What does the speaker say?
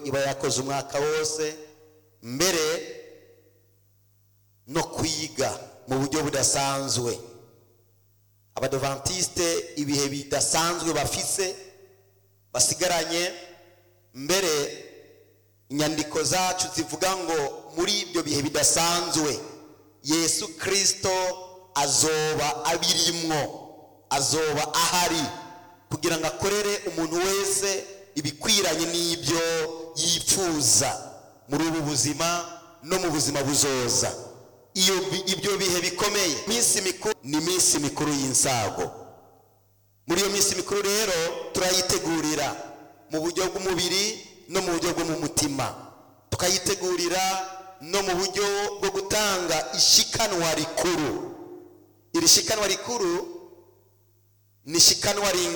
iba yakoze umwaka wose mbere no kwiga mu buryo budasanzwe abadovantiste ibihe bidasanzwe bafise basigaranye mbere inyandiko zacu zivuga ngo muri ibyo bihe bidasanzwe yesu kirisito azoba abirimwo azoba ahari kugira ngo akorere umuntu wese ibikwiranye n'ibyo yifuza muri ubu buzima no mu buzima buzoza iyo bi- ibyo bihe bikomeye iminsi mikuru ni iminsi mikuru y'insago muri iyo minsi mikuru rero turayitegurira mu buryo bw'umubiri no mu buryo bwo mu mutima tukayitegurira no mu buryo bwo gutanga ishikanwa rikuru iri shikanwa rikuru ni shikanwa ringana